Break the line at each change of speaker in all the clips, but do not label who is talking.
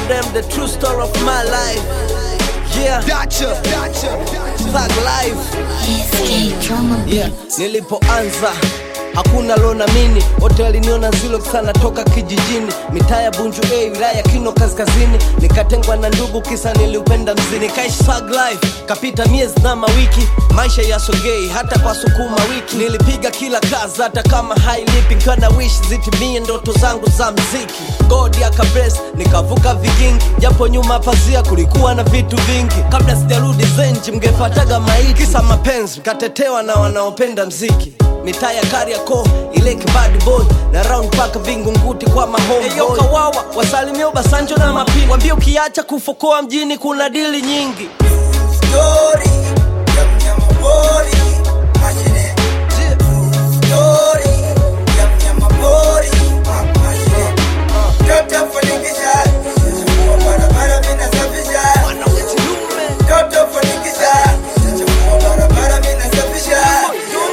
them the true story of my life. Yeah,
Dacha, Dacha,
thug life.
Escape drama
Yeah,
beats.
nilipoanza hakuna lonamini wote waliniona zilo sana toka kijijini mitaa ya bunju a wilaya kino kaskazini nikatengwa na ndugu kisa niliupenda mzini nikaishi thug life kapita miezi na mawiki maisha yasogei hata kwa sukuma wiki nilipiga kila kazi hata kama hailipi nkiwa na wish zitimie ndoto zangu za mziki god akabres nikavuka vigingi japo nyuma pazia kulikuwa na vitu vingi kabla sijarudi zenji mngepataga maiti kisa mapenzi mkatetewa na wanaopenda mziki mitaa ya Kariakoo ile kibadi boy na round paka vingunguti kwa mahome Eyo kawawa wasalimia Obasanjo na mapi wambie ukiacha kufokoa mjini kuna dili nyingi
Story ya mnyamapori mashine. Story ya mnyamapori mashine. Toto fanikisha, chafua barabara mimi nasafisha. Toto fanikisha, chafua barabara mimi nasafisha.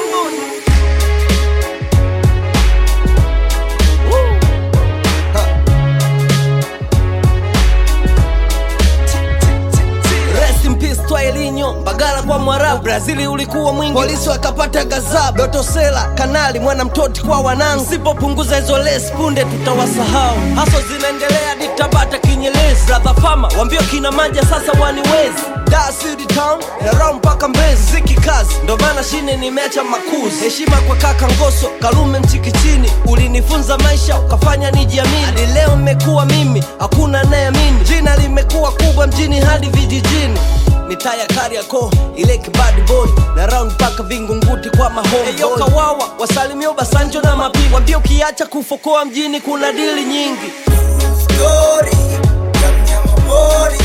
Rest in peace Twaelinho Mbagala kwa Mwarabu Brazili ulikuwa mwingi Polisi wakapata gazabu Doto Sela Kanali mwana mtoti kwa wanangu Sipopunguza hizo lesi punde tutawasahau Haso zinaendelea ditabata kinyelezi Brother Fama wambio kina manja sasa waniwezi Dar City Town na round mpaka Mbezi Ziki kazi ndo maana shine nimeacha makuzi Heshima kwa kaka Ngoso Kalume Mchikichini Ulinifunza maisha ukafanya nijiamini Hadi leo mmekuwa mimi hakuna anayeamini Jina limekuwa kubwa mjini hadi vijijini mitaa ya Kariakoo ile kibadi boy na round mpaka vingunguti kwa mahome Eyo kawawa wasalimia Obasanjo na mapi wambie ukiacha kufokoa mjini kuna dili nyingi
Story ya mnyamapori